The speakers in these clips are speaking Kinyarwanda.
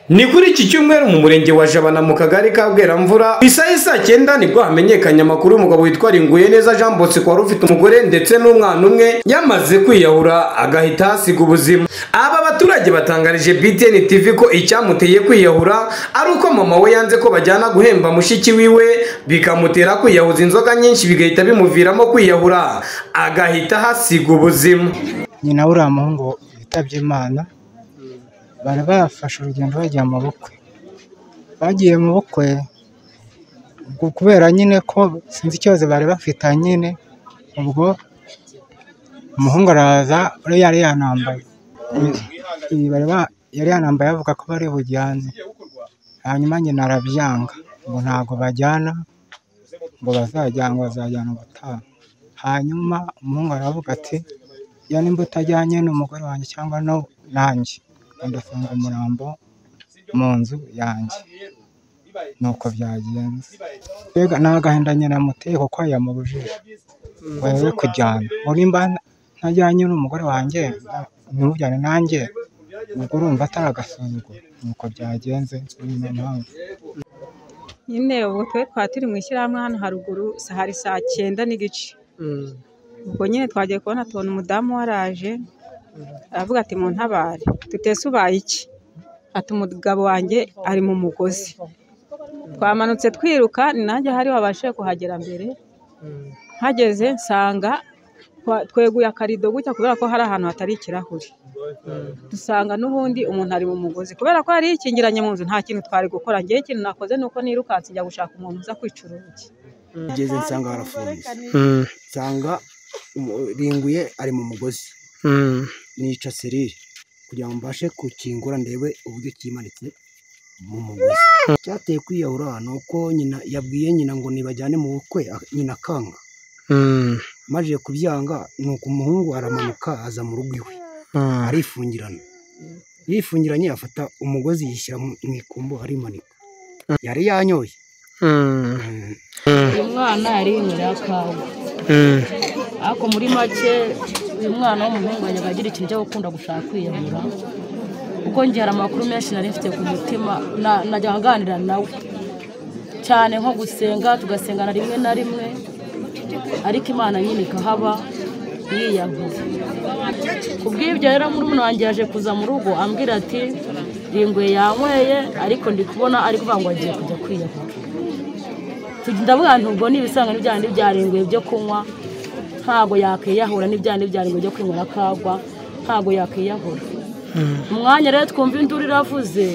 ni kuri iki cyumweru mu murenge wa jabana mu kagari ka bweramvura ku isaha saa cyenda nibwo hamenyekanye amakuru y'umugabo witwa ringuye neza jean bosco wari ufite umugore ndetse n'umwana umwe yamaze kwiyahura agahita hasiga ubuzima aba baturage batangarije btn tv ko icyamuteye kwiyahura ari uko mama we yanze ko bajyana guhemba mushiki wiwe bikamutera kwiyahuza inzoga nyinshi bigahita bimuviramo kwiyahura agahita hasiga ubuzima nyina uriya muhungu witabye imana bari bafashe urugendo bajya mu bukwe bagiye mu bukwe ubwo kubera nyine ko sinzi ikibazo bari bafitanye nyine ubwo umuhungu araza yari yari yanambaye Ibi bari ba- yari yanambaye avuga ko bari bujyane hanyuma nyina arabyanga ngo ntabwo bajyana ngo bazajyana bazajyana ubutaha hanyuma umuhungu aravuga ati iyo nimba utajyanye n'umugore wanjye cyangwa no nanjye ndafunga umurambo mu nzu yanjye nuko byagenze mbega ni agahinda nyiramuteye kuko yamubujije ngo yere kujyana ngo nimba ntajyanye n'umugore wanjye ntujyane nanjye ubwo urumva atari agasuzuguro nuko byagenze ni yo mpamvu nyine ubu twe twari turi mu ishyirahamwe hano haruguru sa- hari saa cyenda n'igice ubwo nyine twagiye kubona tubona umudamu waraje aravuga ati muntabare tutese ubaye iki ati umugabo wanjye ari mu mugozi twamanutse twiruka ni nanjye hari wabashije kuhagera mbere mpageze nsanga twa- tweguye akarido gutya kubera ko hari ahantu hatari ikirahuri dusanga n'ubundi umuntu ari mu mugozi kubera ko yari yikingiranye mu nzu nta kintu twari gukora ngewe ikintu nakoze ni uko nirukanse njya gushaka umuntu uza kwica urugi ngeze nsanga barafunze nsanga umu- ringuye ari mu mugozi nica serire kugira ngo mbashe gukingura ndebe uburyo kimanitse mu mugozi cyateye kwiyahura ni uko nyina yabwiye nyina ngo nibajyane mu bukwe a- nyina akanga maze kubyanga ni uko umuhungu aramanuka aza mu rugo iwe arifungirana yifungiranye afata umugozi yishyira mu mu ikumbo arimanika yari yanyoye uyu mwana yari yinywera kawa ariko muri make uyu mwana w'umuhungu yajyaga agira ikintu cyo gukunda gushaka kwiyahura kuko njye hari amakuru menshi nari mfite ku mutima na- najyaga aganira nawe cyane nko gusenga tugasengana rimwe na rimwe ariko imana nyine ikahaba yiyahuye ku bw'ibyo rero murumuna wanjye yaje kuza mu rugo ambwira ati ringwe yanyweye ariko ndi kubona ari kuvuga ngo agiye kujya kwiyahura ndavuga nti ubwo ni ibisanga n'ibyandi byarenguye byo kunywa ntabwo yakwiyahura n'ibyandi byarenguye byo kwinywera kagwa ntabwo yakwiyahura umwanya rero twumva induru iravuze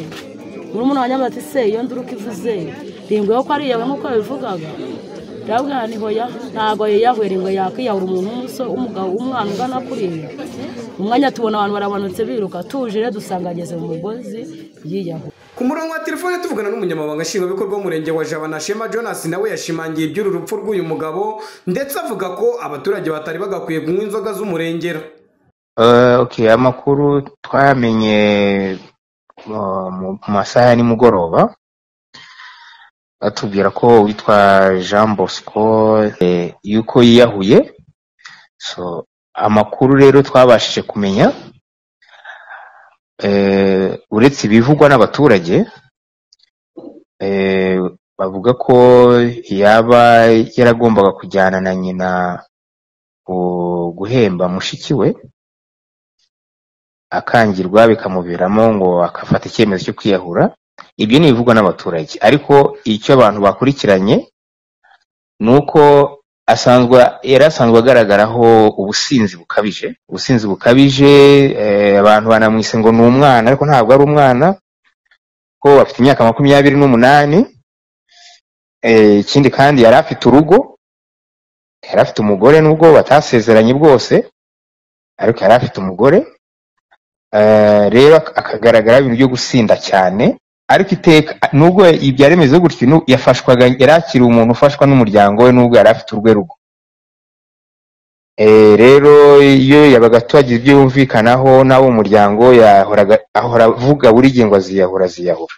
murumuna wanjye avuga ati se iyo nduru uko ivuze ringuye ko ariyawe nk'uko yabivugaga ndavuga nti hoya ntabwo yiyahuye ringuye yakwiyahura umuntu w'umusore w'umugabo w'umwana ungana kuriya umwanya tubona abantu baramanutse biruka tuje rero dusanga ageze mu mugozi yiyahuye ku murongo wa telefone tuvugana n'umunyamabanga nshingwabikorwa w'umurenge wa jabana shema jonas nawe yashimangiye iby'uru rupfu rw'uyu mugabo ndetse avuga ko abaturage batari bagakwiye kunywa inzoga z'umurengera Eh, okay amakuru twamenye uh, mu mu masaha ya nimugoroba atubwira ko uwitwa jean bosco eh, yuko yiyahuye so amakuru rero twabashije kumenya eh, uretse ibivugwa n'abaturage eh, bavuga ko yaba yaragombaga kujyana na nyina gu- guhemba mushiki we akangirwa bikamuviramo ngo akafata icyemezo cyo kwiyahura ibyo ni ibivugwa n'abaturage ariko icyo abantu bakurikiranye ni uko asanzwe yari asanzwe agaragaraho ubusinzi bukabije ubusinzi bukabije eh, abantu banamwise ngo ni umwana ariko ntabwo ari umwana ko afite imyaka makumyabiri n'umunani eh, ikindi kandi yari afite urugo yari afite umugore nubwo batasezeranye bwose ariko yari afite umugore Eh, rero ak- akagaragara ibintu byo gusinda cyane ariko iteka nubwo ibya remezo gutyo nu- yafashwaga yari akiri umuntu ufashwa n'umuryango we nubwo yari afite urwe rugo Eh, rero iyo yabaga atuhagize ibyo yumvikanaho n'abo umuryango yahoraga ahora avuga buri gihe ngo aziyahura aziyahura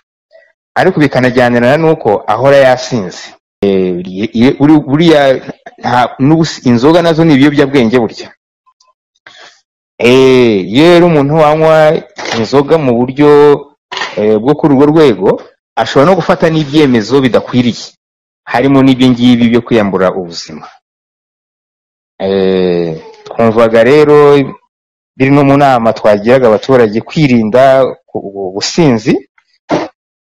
ariko bikanajyanirana n'uko ahora yasinze Eh, ri- iyo- buri- buriya nta- n'ubusi- inzoga nazo ni ibiyobyabwenge burya Eh, iyo rero umuntu wanywa inzoga mu buryo eh, bwo kuri urwo rwego ashobora no gufata n'ibyemezo bidakwiriye harimo n'ibyo ngibyo byo kwiyambura ubuzima Eh, twumvaga rero biri no mu nama twagiraga abaturage kwirinda ku- ku- ubusinzi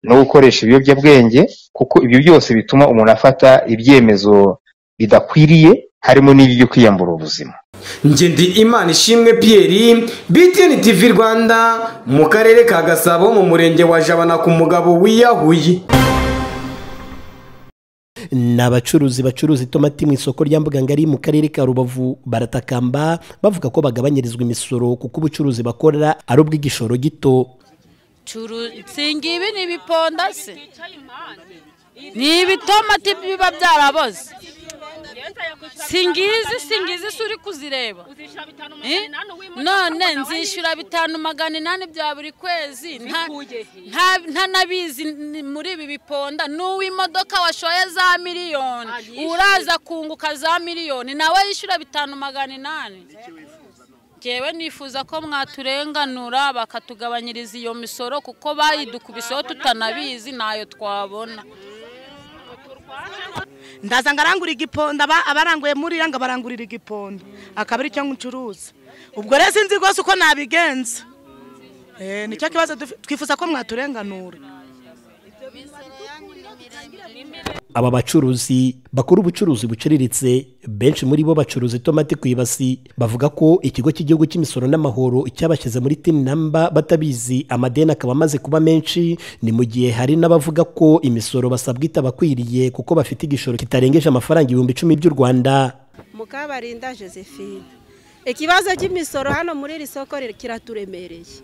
no gukoresha ibiyobyabwenge kuko ibyo byose bituma umuntu afata ibyemezo bidakwiriye harimo n'ibyo kwiyambura ubuzima njye ndi imana ishimwe Pierre BTN TV Rwanda mu karere ka Gasabo mu murenge wa Jabana ku mugabo wiyahuye ni abacuruzi bacuruza itomati mu isoko rya mbugangari mu karere ka rubavu baratakamba bavuga ko bagabanyirizwa imisoro kuko ubucuruzi bakora ari ubw'igishoro gito singa ibi ni ibiponda se ni ibitomati biba byaraboze singizi singizi se uri kuzireba Eh? none nzishyura bitanu magana inani bya buri kwezi nta- nta- ntanabizi ni- muri ibi biponda n'uw'imodoka washoye za miliyoni uraza kunguka za miliyoni nawe yishyura bitanu magana inani ngewe nifuza ko mwaturenganura bakatugabanyiriza iyo misoro kuko bayidukubiseho tutanabizi ntayo twabona ndaza ngarangura igiponda aba- abaranguye muri iriya ngo barangurira igiponda akaba ari cyo ncuruza ubwo rero sinzi rwose uko nabigenza Eh, nicyo kibazo duf- twifuza ko mwaturenganura aba bacuruzi bakora ubucuruzi buciriritse benshi muri bo bacuruza itomati ku ibasi bavuga ko ikigo cy'igihugu cy'imisoro n'amahoro cyabashyize muri tini namba batabizi amadeni akaba amaze kuba menshi ni mu gihe hari n'abavuga ko imisoro basabwa itabakwiriye kuko bafite igishoro kitarengeje amafaranga ibihumbi icumi by'u rwanda mukabarinda josephine ikibazo cy'imisoro hano muri iri soko ri- kiraturemereye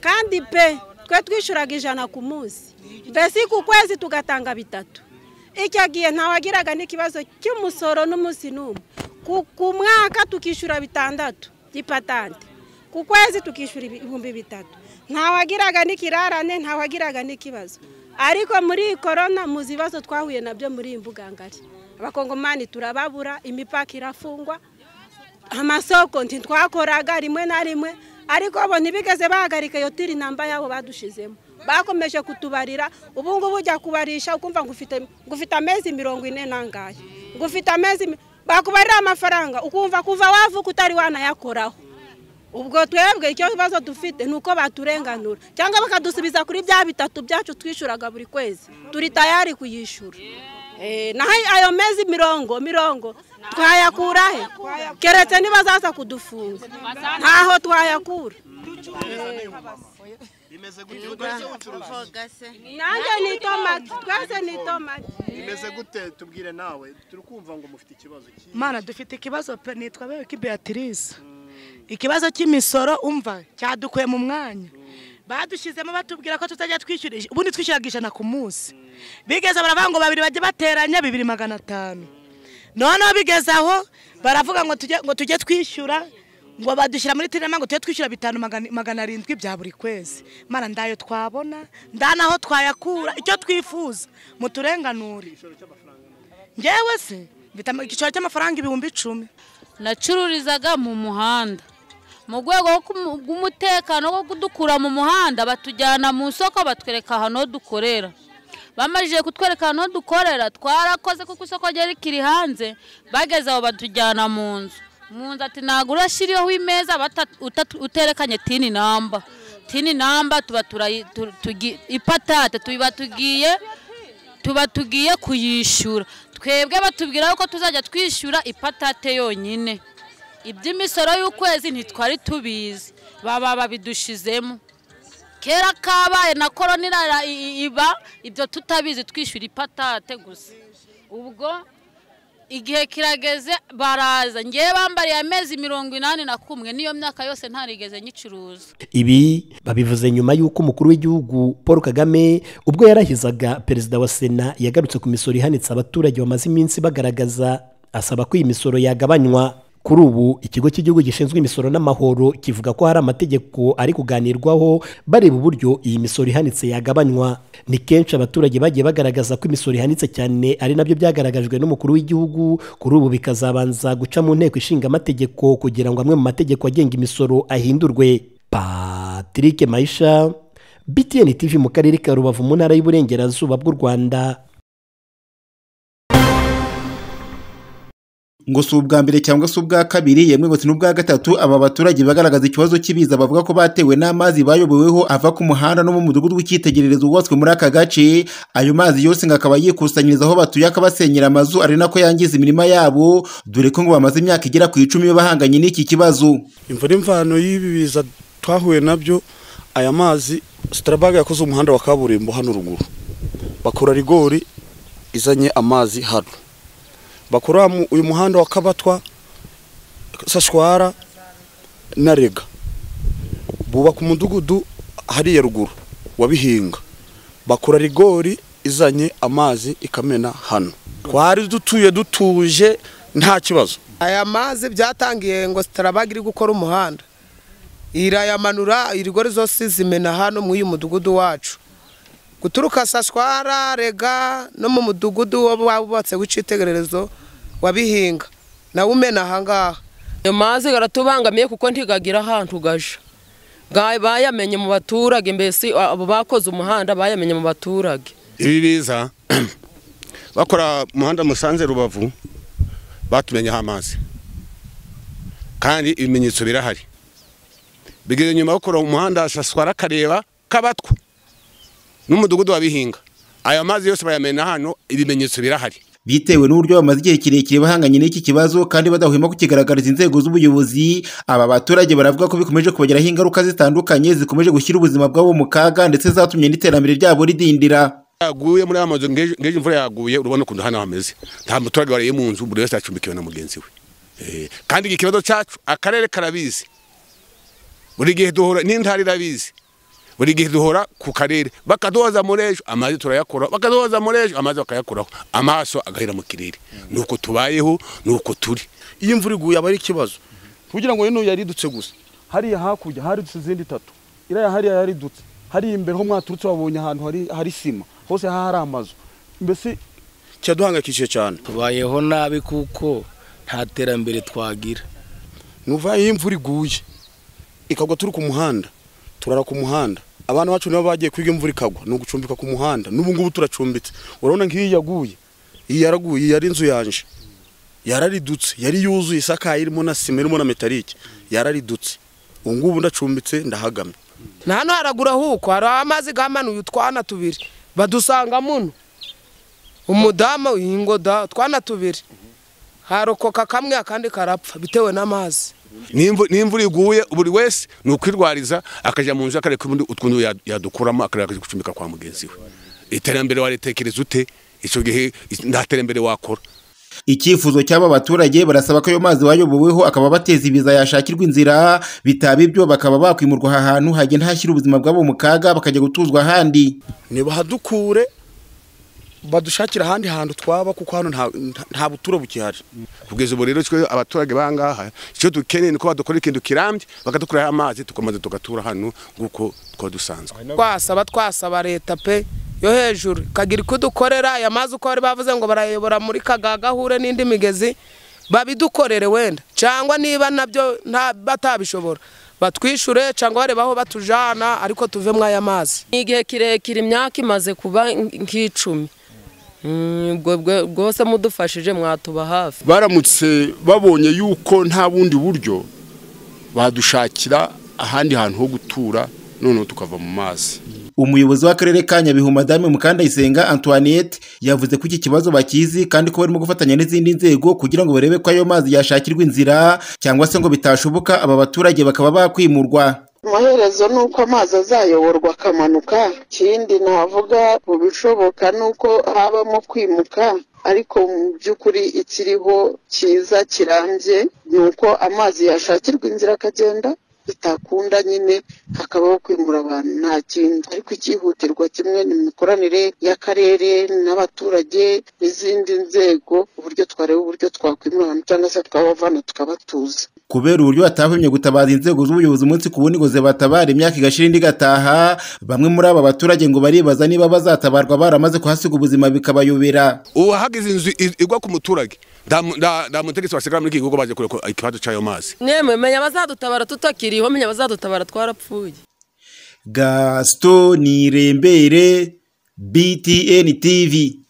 kandi pe twe twishyuraga ijana ku munsi mbese ku kwezi tugatanga bitatu icyo gihe ntawagiraga n'ikibazo cy'umusoro n'umunsi n'umwe ku- ku mwaka tukishyura bitandatu by'ipatante ku kwezi tukishyura ibihumbi bitatu ntawagiraga n'ikirarane ntawagiraga n'ikibazo ariko muri iyi korona muzi ibibazo twahuye nabyo muri iyi mbuga ngari abakongomani turababura imipaka irafungwa amasoko ntitwakoraga rimwe na rimwe ariko bo ntibigeze bahagarika iyo tiri namba yabo badushizemo bakomeje kutubarira ubu ngubu ujya kubarisha ukumva ngo ufite ngo ufite amezi mirongo ine n'angahe ngo ufite amezi mi- bakubarira amafaranga ukumva kuva wavuka utari wanayakoraho ubwo twebwe icyo kibazo dufite ni uko baturenganura cyangwa bakadusubiza kuri bya bitatu byacu twishyuraga buri kwezi turi tayari kuyishyura Eh, naho ayo mezi mirongo mirongo twayakura he keretse ntibazaza kudufunga ntaho twayakura nanjye ni itomati twese ni itomati bimeze gute tubwire nawe turikumva ngo mufite ikibazo cyiza mana dufite ikibazo pe nitwa bewe ki beatrice ikibazo cy'imisoro umva cyadukuye mu mwanya badushyizemo batubwira ko tutajya twishyura ij- ubundi twishyuraga ijana ku munsi bigeze baravuga ngo babiri bajye bateranya bibiri magana atanu noneho bigeze aho baravuga ngo tujye ngo tujye twishyura ngo badushyira muri tinema ngo tujye twishyura bitanu magana- magana arindwi bya buri kwezi mana ndayo twabona ndanaho twayakura icyo twifuza muturenganure ngewe se mfite ama- igiciro cy'amafaranga ibihumbi icumi nacururizaga mu muhanda mu rwego rwo kumu- rw'umutekano wo kudukura mu muhanda batujyana mu isoko batwereka ahantu ho dukorera bamajije kutwereka ahantu ho dukorera twarakoze kuko isoko ryari rikiri hanze bageze aho batujyana mu nzu mu nzu ati ntabwo urashyiriyeho imeza bata- uta- uterekanye tini namba tini namba tuba turayi- tu- tugi- ipatate tuba tugiye tuba tugiye kuyishyura twebwe batubwira ko tuzajya twishyura ipatate yonyine iby'imisoro y'ukwezi ntitwari tubizi baba babidushizemo kera kabaye na korona irara- i- i- iba ibyo tutabizi twishyura ipatate gusa ubwo igihe kirageze baraza ngewe bambariye amezi mirongo inani na kumwe n'iyo myaka yose ntarigeze nyicuruza ibi babivuze nyuma y'uko umukuru w'igihugu paul kagame ubwo yarahizaga perezida wa sena yagarutse ku misoro ihanitse abaturage bamaze iminsi bagaragaza asaba ko iyi misoro yagabanywa kuri ubu ikigo cy'igihugu gishinzwe imisoro n'amahoro kivuga ko hari amategeko ari kuganirwaho bareba uburyo iyi misoro ihanitse yagabanywa ni kenshi abaturage bagiye bagaragaza ko imisoro ihanitse cyane ari nabyo byagaragajwe n'umukuru w'igihugu kuri ubu bikazabanza guca mu nteko ishinga amategeko kugira ngo amwe mu mategeko agenga imisoro ahindurwe Patrick Maisha btn tv mu karere ka rubavu mu ntara y'uburengerazuba bw'u rwanda ngo si ubwa mbere cyangwa se ubwa kabiri yemwe bose n'ubwa gatatu aba baturage bagaragaza ikibazo cy'ibiza bavuga ko batewe n'amazi bayoboweho ava ku muhanda no mu mudugudu w'icyitegererezo wubatswe muri aka gace ayo mazi yose ngo akaba yikusanyiriza aho batuye akabasenyera amazu ari nako yangiza imirima yabo dore ko ngo bamaze imyaka igera ku icumi bahanganye n'iki kibazo imvura imvano y'ibi biza twahuye nabyo aya mazi sitarabaga yakoze umuhanda wa kaburimbo hano ruguru bakora rigori izanye amazi hano bakora uyu muhanda wa kabatwa sashwara na rega bubaka umudugudu hariya ruguru wabihinga bakora rigori izanye amazi ikamena hano twari dutuye dutuje nta kibazo aya mazi byatangiye ngo sitarabaga iri gukora umuhanda irayamanura irigori zose zimena hano muri uyu mudugudu wacu guturuka sashwara rega no mu mudugudu wubatse w'icyitegererezo wabihinga nawe umena ahangaha ayo mazi aratubangamiye kuko ntigagira ahantu gaje bayamenye mu baturage mbese abo bakoze umuhanda bayamenye mu baturage ibi biza bakora umuhanda musanze rubavu batumenyeho amazi kandi ibimenyetso birahari bigeze nyuma bakora umuhanda saswara akareba kabatwa n'umudugudu wabihinga aya mazi yose bayamena hano ibimenyetso birahari bitewe n'uburyo bamaze igihe kirekire bahanganye n'iki kibazo kandi badahwema kukigaragariza inzego z'ubuyobozi aba baturage baravuga ko bikomeje kubagiraho ingaruka zitandukanye zikomeje gushyira ubuzima bwabo mu kaga ndetse zatumye n'iterambere ryabo ridindira yaguye muri aya mazu ngeje imvura yaguye urabona ukuntu hano hameze nta muturage wariye mu nzu buri wese acumbikiwe na mugenzi we kandi iki kibazo cyacu akarere karabizi buri gihe duhura n'intara irabizi buri gihe duhora ku karere bakaduhoza muri ejo amazi turayakuraho bakaduhoza muri ejo amazi bakayakuraho amaso agahera mu kirere ni uko tubayeho ni uko turi iyo imvura iguye aba ari ikibazo kugira ngo rero yaridutse gusa hariya hakurya haridutse izindi itatu iriya hariya yaridutse hariya imbere ho mwaturutse wabonye ahantu hari sima hose hari amazu mbese kiraduhangayikishije cyane tubayeho nabi kuko nta terambere twagira nuva iyo imvura iguye ikagwa turi ku muhanda turara ku muhanda abana bacu nibo bagiye kwiga imvura ikagwa ni ugucumbika ku muhanda n'ubu ngubu turacumbitse urabona nk'iyi yaguye iyi yaraguye iyi yari inzu yanje yararidutse yari yuzuye isakaye irimo na sima irimo na metarike yararidutse ubu ngubu ndacumbitse ndahagamye na hano haragura huko hari amazi gamanuye utwana tubiri badusanga muno umudamu ingoda utwana tubiri harokoka kamwe akandi karapfa bitewe n'amazi n'imvura iguye buri wese ni ukwirwariza akajya mu nzu akareka ubundi utwundi yadukuramo akajya gucumbika kwa mugenzi we iterambere waritekereza ute icyo gihe nta terambere wakora icyifuzo cy'aba baturage barasaba ko ayo mazi bayoboweho akaba bateza ibiza yashakirwa inzira bitaba ibyo bakaba bakwimurwa aha hantu hagenda hashyira ubuzima bwabo mu kaga bakajya gutuzwa ahandi ntibahadukure badushakira ahandi hantu twaba kuko hano nta buturo bukihari kugeza ubu rero twe abaturage b'ahangaha icyo dukeneye ni uko badukora ikintu kirambye bakadukoreraho amazi tukomeza tugatura hano nk'uko twaba dusanzwe twasaba twasaba leta pe yo hejuru ikagira iko dukorera aya mazi uko bari bavuze ngo barayobora muri kagaga ahure n'indi migezi babidukorere wenda cyangwa niba nabyo batabishobora batwishure cyangwa bareba aho batujana ariko tuve muri aya mazi ni igihe kirekire imyaka imaze kuba nk'icumi rwose mudufashije mwatuba hafi baramutse babonye yuko nta bundi buryo badushakira ahandi hantu ho gutura noneho tukava mu mazi umuyobozi w'akarere ka nyabihu madamu mukandayisenga antoinette yavuze ko iki kibazo bakizi kandi ko barimo gufatanya n'izindi nzego kugira ngo barebe ko ayo mazi yashakirwa inzira cyangwa se ngo bitashoboka aba baturage bakaba bakwimurwa amaherezo ni uko amazi azayoborwa akamanuka ikindi navuga mu bishoboka ni uko habamo kwimuka ariko mu by'ukuri ikiriho cyiza kirambye ni uko amazi yashakirwa inzira akagenda bitakunda nyine hakabaho kwimura abantu nta kindi ariko icyihutirwa kimwe ni imikoranire y'akarere n'abaturage n'izindi nzego uburyo twareba uburyo twakwimura abantu cyangwa se twabavana tukabatuza kubera uburyo batahwemye gutabaza inzego z'ubuyobozi umunsi ku wundi ngo zibatabara imyaka igashira indi igataha bamwe muri aba baturage ngo baribaza niba bazatabarwa baramaze kuhasiga ubuzima bikabayobera ubu hagize inzu igwa ku muturage nta mutegetsi wasigara muri iki gihugu baje kureba ikibazo cy'ayo mazi mwemwe menya abazadutabara tutakiriho menya abazadutabara twarapfuye gasito nirembere btn tv